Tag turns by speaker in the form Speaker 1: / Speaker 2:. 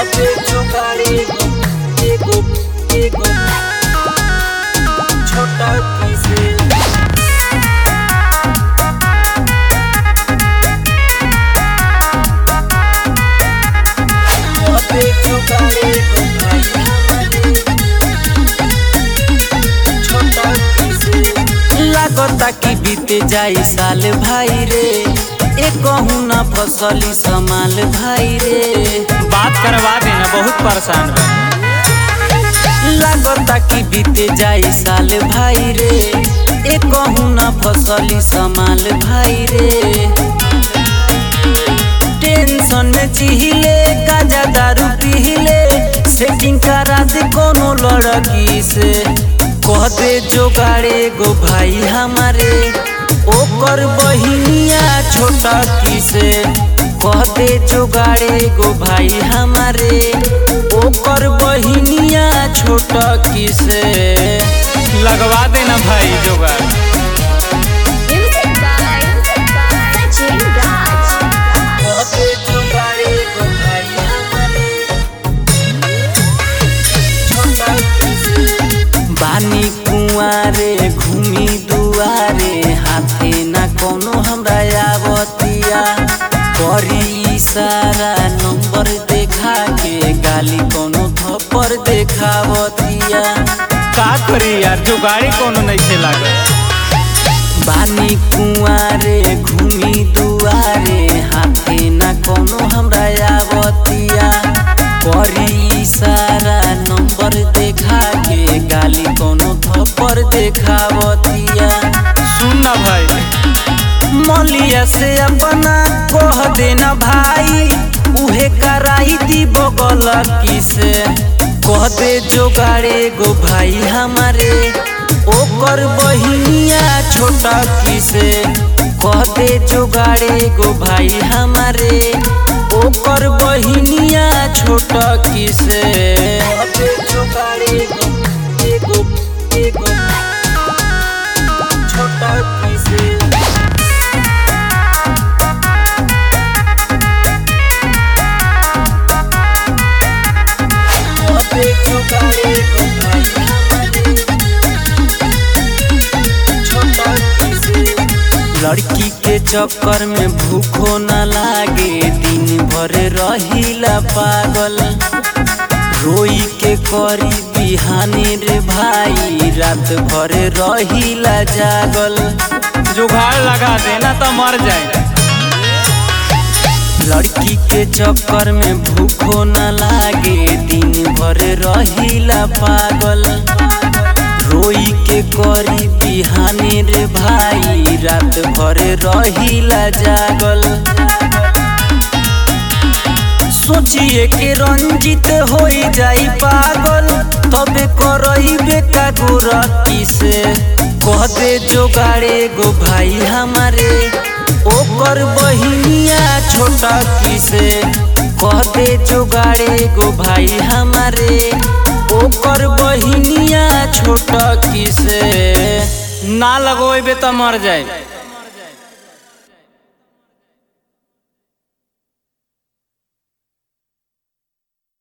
Speaker 1: पे जुगाड़ी एगो एगो छोटा कैसे पे जुगाड़ी भाई हमारे छोटा कैसे लागता कि बीते जाई साल भाई रे ए कहूँ ना फसली समाल भाई रे
Speaker 2: बात करवा देना बहुत परेशान बा
Speaker 1: लागता कि बीते जाई साल भाई रे ए कहूँ ना फसली समाल भाई रे टेंशन में जिहिले गाजा दारू पीले सेटिंग करा दे कोनो लड़की से कह दे जोगाड़े गो भाई हमारे ओकर बहिनिया छोटा की से कह दे जोगाड़े गो भाई हमारे ओकर बहिनिया छोटा की से
Speaker 2: लगवा देना भाई जोगाड़
Speaker 3: Music by Sachin Raj.
Speaker 1: कह दे जोगाड़े गो भाई हमारे छोटा की से बानी कुआरे घूमी दुआरे हाथे ना कोनो हमरा आवतिया करी इशारा नंबर देखा के गाली कोनो थप्पड़ देखावतिया
Speaker 2: का करी यार जोगाड़ी कोनो नहीं से लागल
Speaker 1: बानी कुआरे घूमी दुआरे हाथे ना कोनो हमरा आवतिया करी इशारा नंबर देखा के गाली कोनो थप्पड़ देखावतिया
Speaker 2: सुन ना भाई
Speaker 1: मलिया से अपना कह देना भाई उहे कराई दी बगल किसे कह दे जोगाड़े गो भाई हमारे ओकर बहिनिया छोटा किसे कह दे जोगाड़े गो भाई हमारे ओकर बहिनिया छोटा किसे कह दे जोगाड़े गो एगो एगो छोटा किसे पे जुगाड़े गो भाई हमारे छोटा किसे लड़की के चक्कर में भूखो न लागे दिन भर रहिला पागल रोई के करी बिहानी रे भाई रात भर रहिला जागल
Speaker 2: जुगाड़ लगा देना तो मर जाए
Speaker 1: लड़की के चक्कर में भूखो न लागे दिन भर रहिला पागल रोई के करी बिहानी रे भाई रात भर रहिला जागल सोचिए के रंजित हो जाई पागल तबे करइबे का गोरती से कह दे जोगाड़े गो भाई हमारे ओकर बहिनिया छोटा किसे कह दे जोगाड़े गो भाई हमारे ओकर बहिनिया छोटा किसे
Speaker 2: ना लगोबे तो मर जाए